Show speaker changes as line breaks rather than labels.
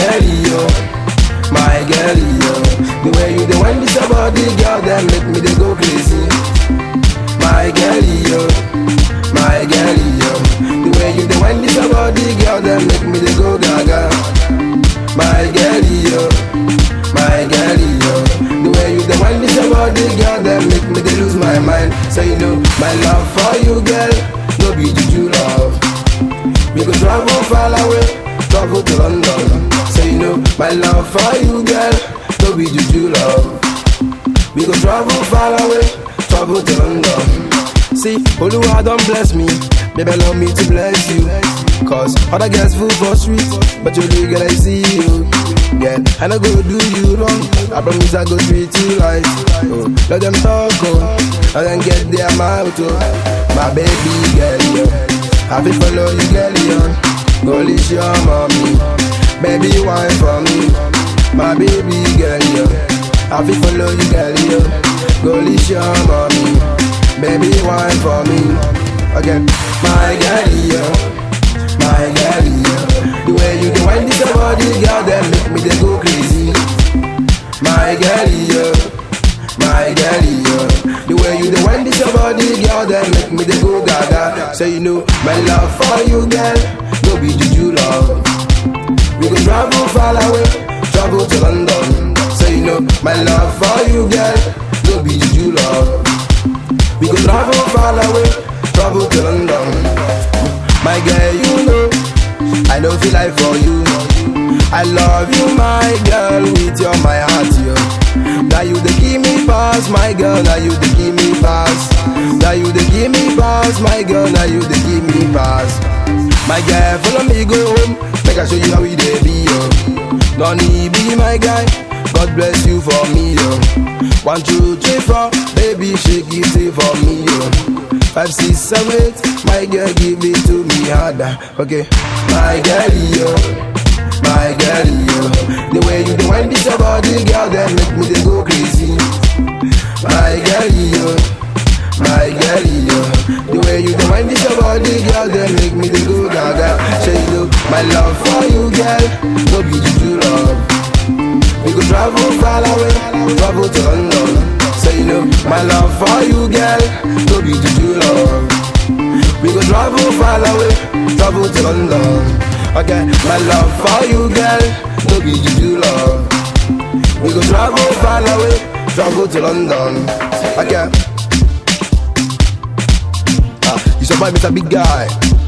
girl, yo, my girl, yo. The way you the wind this your body, girl, that make me they go crazy. My girl, yo, my girl, yo. The way you the wind this your body, girl, that make me they go gaga. My girl, yo, my girl, yo. The way you the wind this your body, girl, that make me they lose my mind. So you know my love for you, girl, no be juju love. We go travel far away, travel to London. So you know my love for you, girl, no be juju love. We go travel far away, travel to London. See, Oluwa don't bless me, baby allow me to bless you. Cause other girls fool for street, but you really girl I see you. Girl, I no go do you wrong. I promise I go treat you right. Oh, let them talk, oh, let them get their mouth, oh. My baby girl, yeah. I feel follow you, girl, yeah. Go leash your mommy, baby wine for me. My baby girl, yeah. I feel follow you, girl, yeah. Go leash your mommy, baby wine for me. Again, my girl, yeah. My girl, yeah. The way you do wind this your body, girl, that make me they go crazy. My girl, yeah. My girl, yeah. The way you do wind this your body, girl, that make me they go gaga. So you know my love for you, girl, no be juju love. We go travel far away, travel to London. So you know my love for you, girl, no be juju love. We go travel far away, travel to London. My girl, you know, I don't feel like for you. I love you, my girl, with your my heart, yo. Now you the give me pass, my girl. Now you the give me pass. Now you the give me pass, my girl. Now you the give me pass. My girl, follow me go home. Make I show you how we dey be, yo. No need be my guy. God bless you for me, yo. One, two, three, four, baby, shake it for me, yo. Five, six, seven, eight, my girl, give it to me harder. Okay, my girl, yo, my girl, yo. The way you do wind this your body, girl, that make me they go crazy. My girl, yo, my girl, yo. The way you do wind this your body, girl, that make me they go gaga. Say you my love for you, girl, no be juju love. We go travel far away, travel to London. So you know my love for you, girl, no be juju love. We go travel far away, travel to London. Okay, my love for you, girl, no be juju love. We go travel far away, travel to London. Okay. Ah, you survive, Mr. Big Guy.